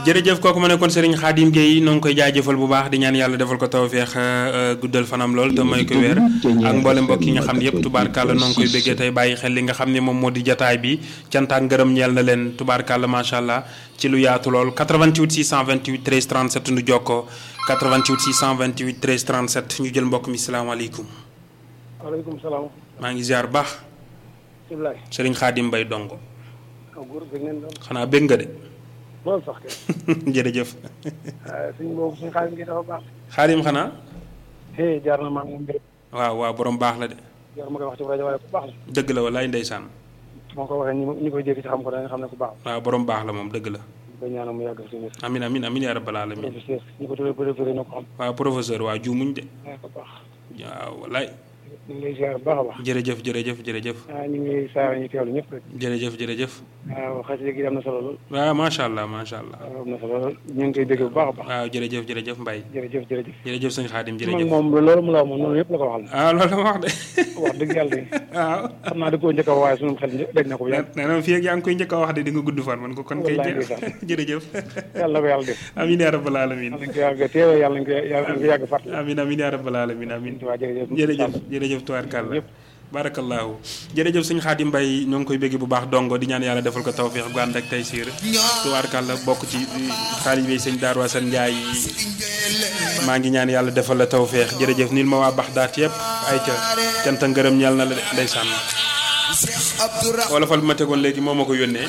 jërëjëf kooku ma nekkoon Serigne Khadim Gueye noo ngi koy jaajëfal bu baax di ñaan yàlla defal ko tawféex guddal fanam lool te may ko wér ak mboolem mbokk yi nga xam ne yëpp tubaarkàlla noo ngi koy béggee tey bàyyi xel li nga xam ne moom moo di jataay bi cant ak ngërëm ñeel na leen tubaarkàlla macha allah ci lu yaatu lool 88 628 13 37 nu jokkoo 88 628 13 37 ñu jël mbokk mi salaamaaleykum. waaleykum salaam. maa ngi ziar baax. Ibrahima. Serigne Khadim Mbaye dongo. aw góor bëgg ngeen doon. xanaa bég nga de. loolu sax kay. jërëjëf. suñ boobu suñ xaalis gi dafa baax. Khadim xanaa. hey jaar na maa moom mbir. waaw waaw borom baax la de. jaar ma koy wax ci rajo waaye ku baax la. dëgg la walaay ndeysaan. moo ko waxee ñi ñi koy dégg ci xam ko da nga xam ne ku baax la. waaw borom baax la moom dëgg la. ba ñaanal mu yàgg suñu amin amin amin yaa rabbal alamin professeur ñi ko tuddee professeur na ko xam. waaw professeur waaw juumuñ de. waaw ko baax. waaw walaay. ñu ngi lay ziar bu baax a baax. jërëjëf jërëjëf jërëjëf. ah ñu ngi saara ñu teewlu ñëpp rek. jërëjëf jërëjëf. waaw xasida gi am na solo lool. waaw macha allah macha allah. waaw am na solo lool ñu ngi koy dégg bu baax a baax. waaw jërëjëf jërëjëf Mbaye. jërëjëf jërëjëf. jërëjëf sëñ Xaadim man jërëjëf. moom loolu mu la wax moom noonu yëpp la ko waxal. ah loolu la ma wax de. wax dëgg yàlla de waaw. xam naa da koo njëkk a wax waaye sunu xel daj na ko bu yàgg. nee na fii ak yaa ngi koy njëkk a wax de di nga gudd fan man ko kon kay Wallaay jë- ndeysaan. jërëjëf. yàlla na ko yàlla def. amin yaa rabbal alamin yàlla nañ ko yàgg teewee yàlla nañ ko yàlla nañ ko yàgg fàttali. amin amin yaa rabbal alamin amin waa jërëjëf. jërëjëf jërëjëf tubaarkàlla Yëpp. barakallahu jërëjëf sëñ Xaadim Mbay ñoo ngi koy bégg bu baax dongo di ñaan yàlla defal ko tawféex gu ànd ak tey siir tubaarkàlla bokk ci taalibe sëñ Daaru Asan Njaay maa ngi ñaan yàlla defal la tawféex jërëjëf nil ma waa Baxdaat yëpp ay ca cant ak ngërëm ñeel na la de ndeysaan wala fal bi ma tegoon léegi moo ma ko yónnee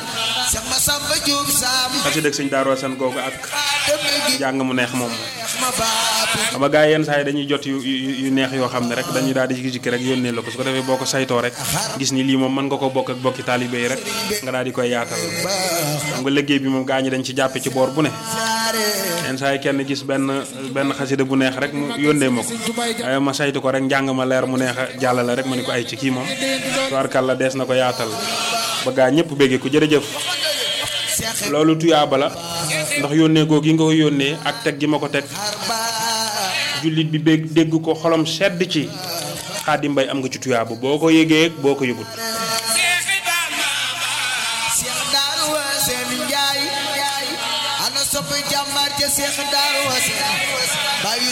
xasida ak sëñ Daaru Asan googu ak njàng mu neex moom xam nga gars yi yenn saa yi dañuy jot yu yu yu neex yoo xam ne rek dañuy daal di jikki rek yónnee la ko su ko defee boo ko saytoo rek gis ni lii moom mën nga ko bokk ak bokki taalibe yi rek nga daal di koy yaatal xam nga liggéey bi moom gaa ñi dañ ci jàppe ci boor bu ne yenn saa yi kenn gis benn benn xasida bu neex rek mu yónnee ma ko waaye ma saytu ko rek njàng ma leer mu neex a jàllale rek ma ni ko ay ci kii moom tubaarkàlla dees na ko yaatal ba gaa ñëpp béggee ko jërëjëf loolu tuyaaba la ndax yónnee googu yi nga ko yónnee ak teg gi ma ko teg jullit bi bég dégg ko xolom sedd ci Xaadim Mbay am nga ci tuyaaba boo ko yëgee ak boo ko yëgut Cheikh Darou Wassène Ndiaye ana sopp jàmbaar ca Cheikh Darou Wassène